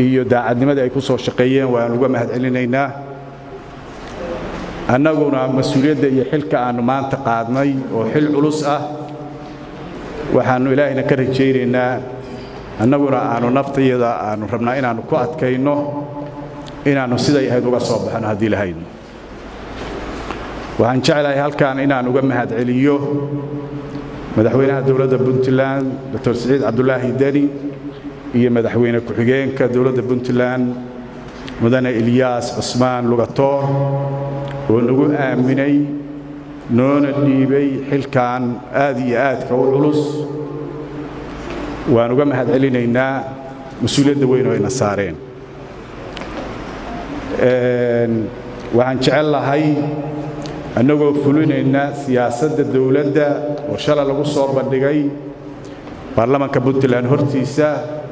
iyo daacadnimadii ay ku soo shaqeeyeen waan uga mahad celinaynaa annaguna mas-uuliyadda iyo xilka aannu maanta qaadnay oo xil culus ah waxaannu ilaahayna ka rajaynaynaa annaguna aannu naftayada aannu rabnaa inaannu ku adkayno inaannu siday ahayd uga soo baxno haddii lahaydno waxaan jeclahay halkan inaan uga mahad celiyo madaxweynaha dowladda puntland doctor siciid cabdulaahi deni iyo madaxweyne ku-xigeenka dowladda puntland mudane ilyaas cusmaan lugatoor oo nagu aaminay noona dhiibay xilkan aad iyo aadka u culus waan uga mahad celinaynaa mas-uuliyadda weyn oo ayna saareen waxaan jecel lahay annagoo fulinayna siyaasadda dowladda oo shala lagu soo bandhigay baarlamanka puntland hortiisa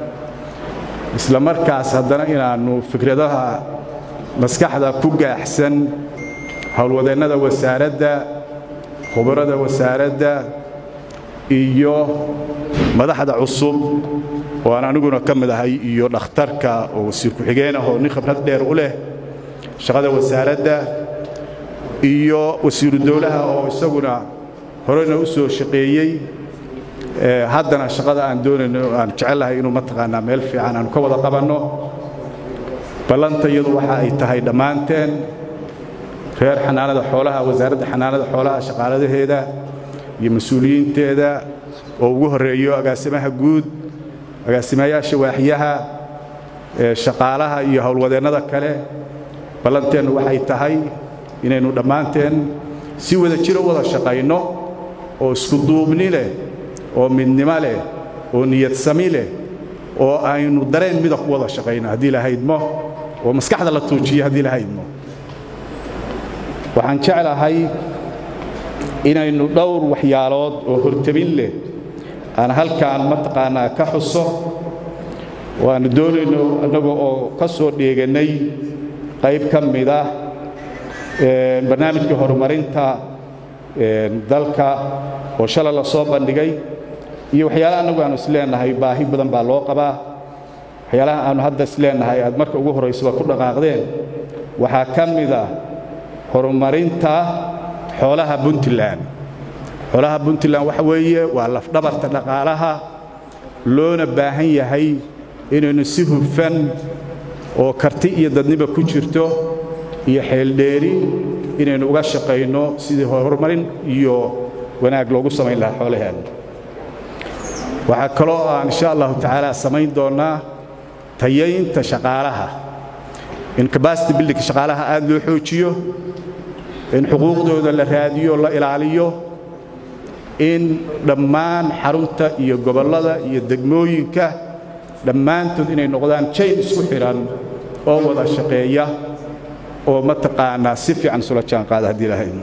isla markaas haddana inaannu fikradaha maskaxda ku gaaxsan howlwadeennada wasaaradda khubarada wasaaradda iyo madaxda cusub oo aan aniguna ka mid ahay iyo dhakhtarka oo wasiir ku-xigeen ah oo nin khibrad dheer u leh shaqada wasaaradda iyo wasiiru dowlaha oo isaguna horena u soo shaqeeyey haddana shaqada aan doonayno aan jecellahay inuu mataqaanaa meel fiican aanu ka wada qabanno ballanta iyadu waxa ay tahay dhammaanteen reer xanaanada xoolaha wasaaradda xanaanada xoolaha shaqaaladaheeda iyo mas-uuliyiinteeda oo ugu horreeyo agaasimaha guud agaasimayaasha waaxyaha shaqaalaha iyo howlwadeennada kale ballanteennu waxay tahay inaynu dhammaanteen si wada jiro wada shaqayno oo isku duubni leh oo midnimo leh oo niyad sami leh oo aynu dareen mida ku wada shaqayno haddii lahaydmo oo maskaxda la tuujiyo haddii lahaydmo waxaan jeclahay inaynu dhowr waxyaalood oo hortabin leh aan halkaan mataqaanaa ka xuso oo aannu doonayno annaga oo ka soo dheegannay qayb ka mid ah barnaamijkii horumarinta dalka oo shalay la soo bandhigay iyo waxyaalaha annagu aanu isleenahay baahi badan baa loo qabaa waxyaalaha aanu hadda isleenahay aad marka ugu horraysaba ku dhaqaaqdeen waxaa ka mid ah horumarinta xoolaha puntland xoolaha puntland waxa weeye waa lafdhabarta dhaqaalaha loona baahan yahay inaynu si hufan oo karti iyo dadniba ku jirto iyo xeeldheeri inaynu uga shaqayno sidii horumarin iyo wanaag loogu samayn lahaa xoolaheenna waxaa kaloo aan insha allahu tacaala samayn doonnaa tayaynta shaqaalaha in cabacity buildingka shaqaalaha aad loo xoojiyo in xuquuqdooda la raadiyo la ilaaliyo in dhammaan xarunta iyo gobollada iyo degmooyinka dhammaantood inay noqdaan jayn isku xidhan oo wada shaqeeya oo mataqaanaa si fiican isula jaan qaada haddii ilaahay idmo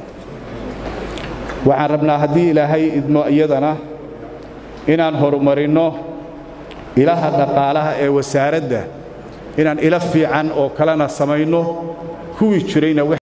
waxaan rabnaa haddii ilaahay idmo iyadana inaan horumarinno ilaha dhaqaalaha ee wasaaradda inaan ilo fiican oo kalena samayno kuwii jirayna